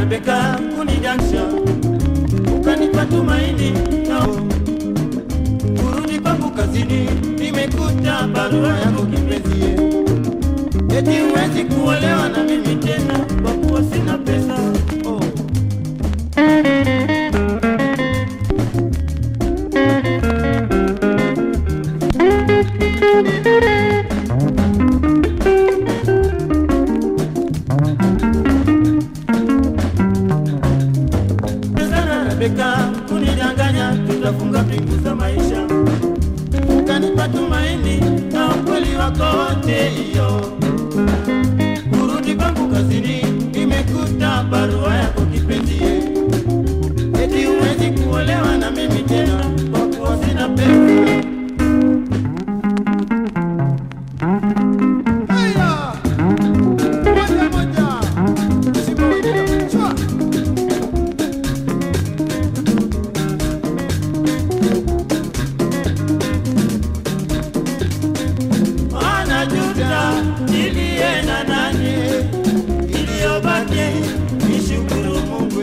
Rebeka kunidansha, ukanipa tumaini nao kurudi kwangu kazini, nimekuta barua yako kipenzie, eti huwezi kuolewa na mimi tena kwa kuwa sina pesa oh. sana Rebeka kunidanganya, tutafunga pingu za maisha, ukanipa tumaini na ukweli wako wote hiyo. Kurudi kwangu kazini, nimekuta barua yako kipenzie, eti huwezi kuolewa na mimi tena kwa kuwa sina pesa. Haya! Moja moja. Simba wengine. Shua. Anajuta nilienda nani, iliyobaki nishukuru Mungu.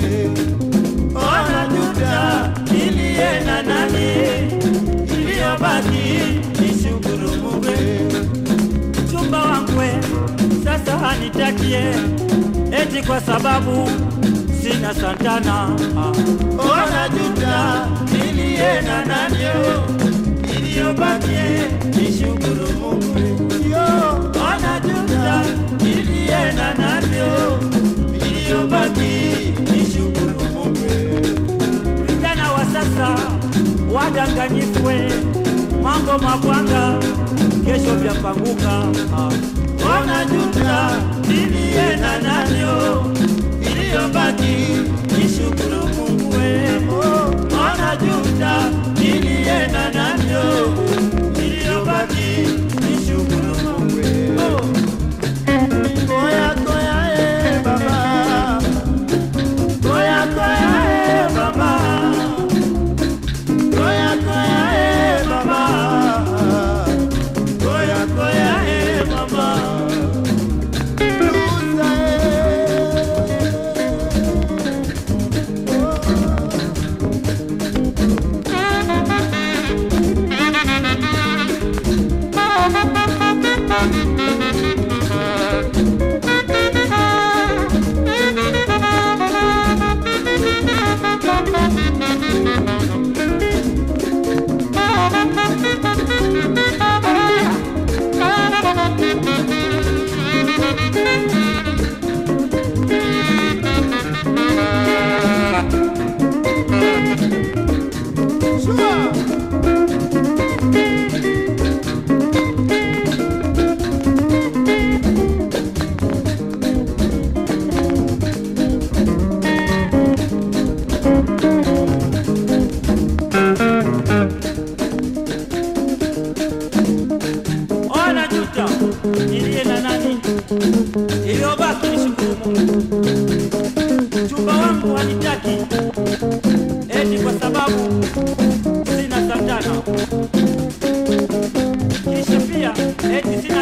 Anajuta nilienda nani, iliyobaki nishukuru Mungu. Mchumba wangu sasa hanitakie eti kwa sababu sina santana. Anajuta nilienda nani, iliyobaki nishukuru Mungu. Yo, anajuta nilienda navyo, iliyobaki nishukuru Mungu. Vijana wa sasa wadanganyifwe, mambo mabwanga, kesho vyapanguka. Wanajuta nilienda navyo, iliyobaki nishukuru Mungu. Wanajuta nilienda navyo, iliyobaki nishukuru Mungu. Oh. Koya koya eh baba, koya koya eh baba, koya koya eh baba, koya koya eh baba. Lusa Shua. Ona juta nilie na nani, iliyobaki nishukuru Mungu. Mchumba wangu hanitaki eti kwa sababu sina santana, kisha pia eti sina